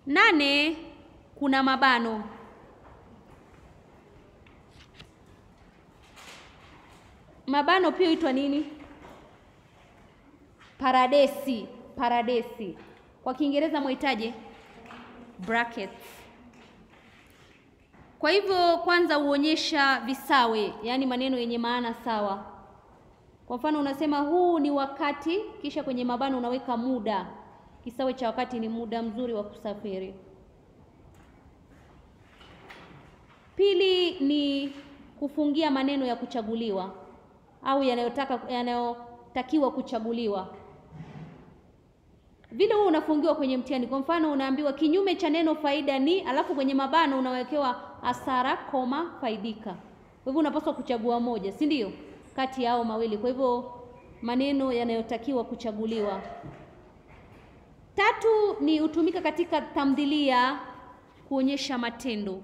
Nane, kuna mabano. Mabano pia huitwa nini? Paradesi, paradesi. Kwa Kiingereza mwitaje? Brackets. Kwa hivyo kwanza huonyesha visawe, yaani maneno yenye maana sawa. Kwa mfano unasema huu ni wakati, kisha kwenye mabano unaweka muda. Kisawe cha wakati ni muda mzuri wa kusafiri. Pili ni kufungia maneno ya kuchaguliwa au yanayotaka yanayotakiwa kuchaguliwa. Vile huo unafungiwa kwenye mtihani. Kwa mfano unaambiwa kinyume cha neno faida ni, alafu kwenye mabano unawekewa hasara, koma, faidika. Kwa hivyo unapaswa kuchagua moja, si ndio? Kati ya hao mawili. Kwa hivyo maneno yanayotakiwa kuchaguliwa. Tatu ni hutumika katika tamthilia kuonyesha matendo.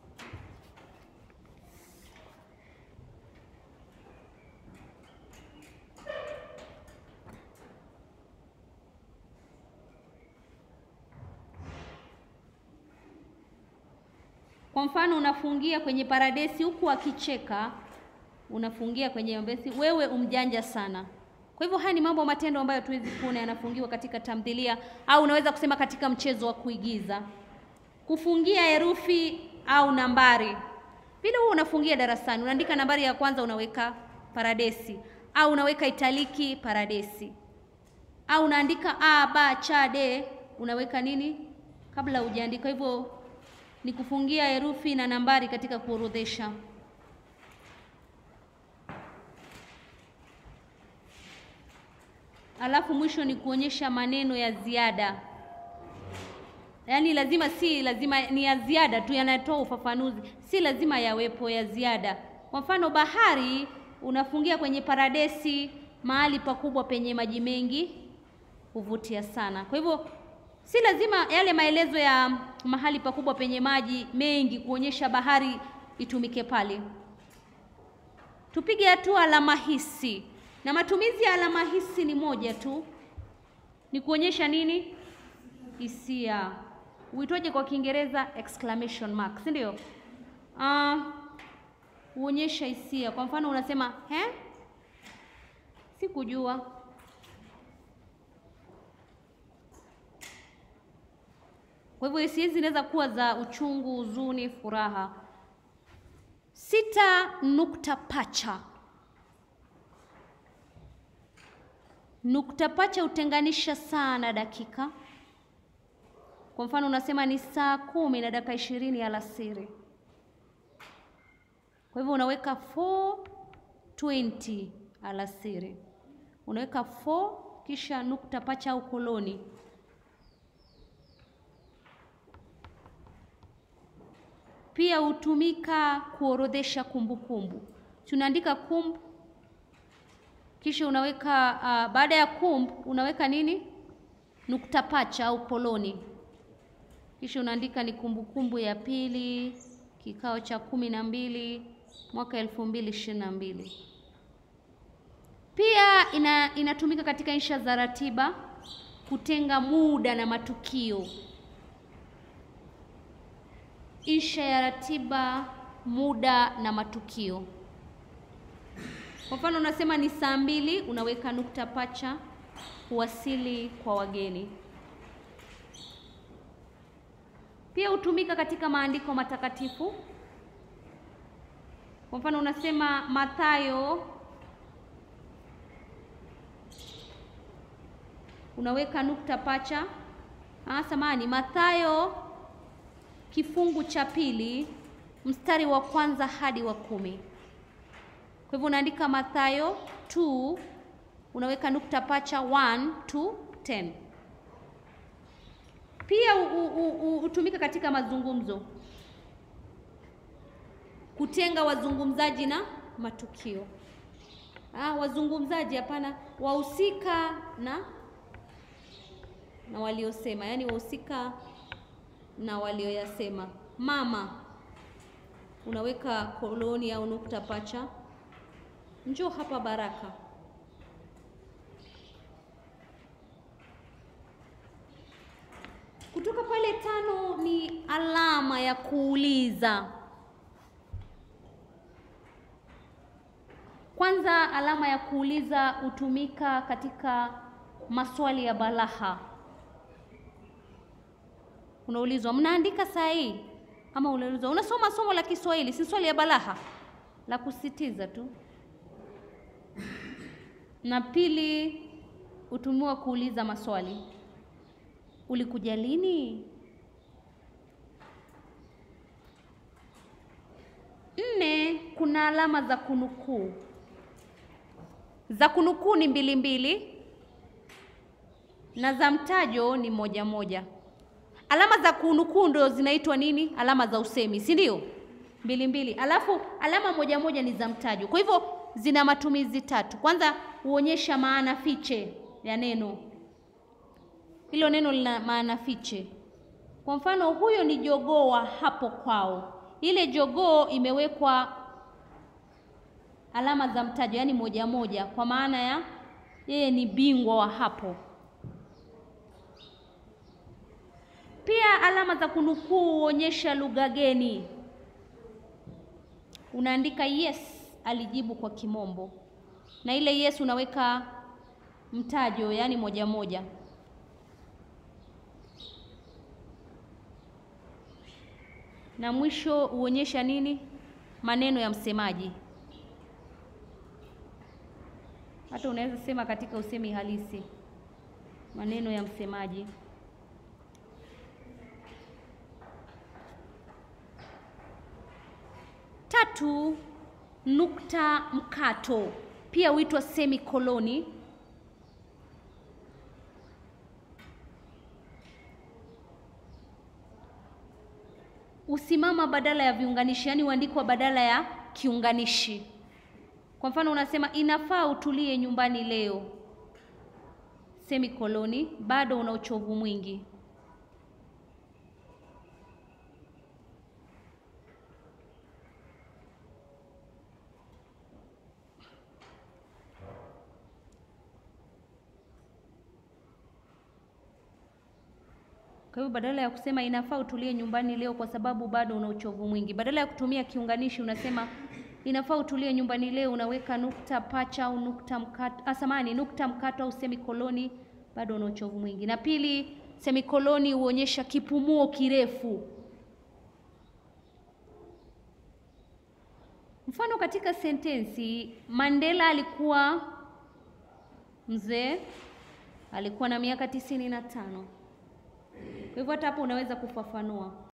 Kwa mfano unafungia kwenye paradesi huku akicheka, unafungia kwenye mbesi, wewe umjanja sana. Kwa hivyo haya ni mambo matendo ambayo tuwezi kuona yanafungiwa katika tamthilia au unaweza kusema katika mchezo wa kuigiza. Kufungia herufi au nambari. Vile huo unafungia darasani, unaandika nambari ya kwanza unaweka paradesi au unaweka italiki paradesi. Au unaandika a ba cha de unaweka nini kabla hujaandika. Hivyo ni kufungia herufi na nambari katika kuorodhesha. Alafu mwisho ni kuonyesha maneno ya ziada, yaani lazima, si lazima ni ya ziada tu, yanatoa ufafanuzi, si lazima yawepo ya ziada. Kwa mfano bahari, unafungia kwenye paradesi, mahali pakubwa penye maji mengi huvutia sana. Kwa hivyo si lazima yale maelezo ya mahali pakubwa penye maji mengi kuonyesha bahari itumike pale. Tupige hatua alama hisi, na matumizi ya alama hisi ni moja tu, ni kuonyesha nini? Hisia. Uitwaje kwa Kiingereza? Exclamation mark, si ndio? Uh, huonyesha hisia. Kwa mfano unasema he, sikujua Kwa hivyo hisia zinaweza kuwa za uchungu, huzuni, furaha. Sita, nukta pacha. Nukta pacha hutenganisha saa na dakika. Kwa mfano unasema ni saa kumi na dakika ishirini alasiri. Kwa hivyo unaweka 4:20 alasiri, unaweka 4 kisha nukta pacha au koloni Pia hutumika kuorodhesha kumbukumbu. Tunaandika kumbu, kisha unaweka uh, baada ya kumbu unaweka nini? Nukta pacha au koloni, kisha unaandika ni kumbukumbu ya pili, kikao cha kumi na mbili mwaka elfu mbili ishirini na mbili. Pia ina, inatumika katika insha za ratiba kutenga muda na matukio insha ya ratiba, muda na matukio. Kwa mfano unasema ni saa mbili, unaweka nukta pacha, kuwasili kwa wageni. Pia hutumika katika maandiko matakatifu. Kwa mfano unasema Mathayo, unaweka nukta pacha. Ah, samahani, Mathayo kifungu cha pili mstari wa kwanza hadi wa kumi. Kwa hivyo unaandika Mathayo 2 unaweka nukta pacha 1 to 10. Pia hutumika katika mazungumzo, kutenga wazungumzaji na matukio. Ah, wazungumzaji hapana, wahusika na na waliosema, yaani wahusika na walioyasema. Mama unaweka koloni au nukta pacha. Njoo hapa Baraka. Tukitoka pale tano ni alama ya kuuliza. Kwanza, alama ya kuuliza hutumika katika maswali ya balagha. Unaulizwa, mnaandika sahihi? Ama unaulizwa, unasoma somo la Kiswahili, si swali ya balagha la kusitiza tu. Na pili, hutumiwa kuuliza maswali. Ulikuja lini? Nne, kuna alama za kunukuu. Za kunukuu ni mbili mbili na za mtajo ni moja moja. Alama za kunukuu ndio zinaitwa nini? Alama za usemi, si ndio? Mbili mbili, alafu alama moja moja ni za mtajo. Kwa hivyo zina matumizi tatu. Kwanza huonyesha maana fiche ya neno, hilo neno lina maana fiche. Kwa mfano, huyo ni jogoo wa hapo kwao. Ile jogoo imewekwa alama za mtajo, yaani moja moja, kwa maana ya yeye ni bingwa wa hapo. Pia alama za kunukuu huonyesha lugha geni. Unaandika yes, alijibu kwa kimombo, na ile yes unaweka mtajo, yaani moja moja. Na mwisho huonyesha nini? Maneno ya msemaji. Hata unaweza sema katika usemi halisi, maneno ya msemaji. Tatu, nukta mkato pia huitwa semikoloni. Usimama badala ya viunganishi, yaani huandikwa badala ya kiunganishi. Kwa mfano unasema inafaa utulie nyumbani leo, semikoloni, bado una uchovu mwingi. Kwa hivyo badala ya kusema inafaa utulie nyumbani leo kwa sababu bado una uchovu mwingi, badala ya kutumia kiunganishi unasema inafaa utulie nyumbani leo, unaweka nukta pacha au nukta mkato, asamani nukta mkato au semikoloni, bado una uchovu mwingi. Na pili, semikoloni huonyesha kipumuo kirefu. Mfano katika sentensi, Mandela alikuwa mzee, alikuwa na miaka tisini na tano. Kwa hivyo hata hapo unaweza kufafanua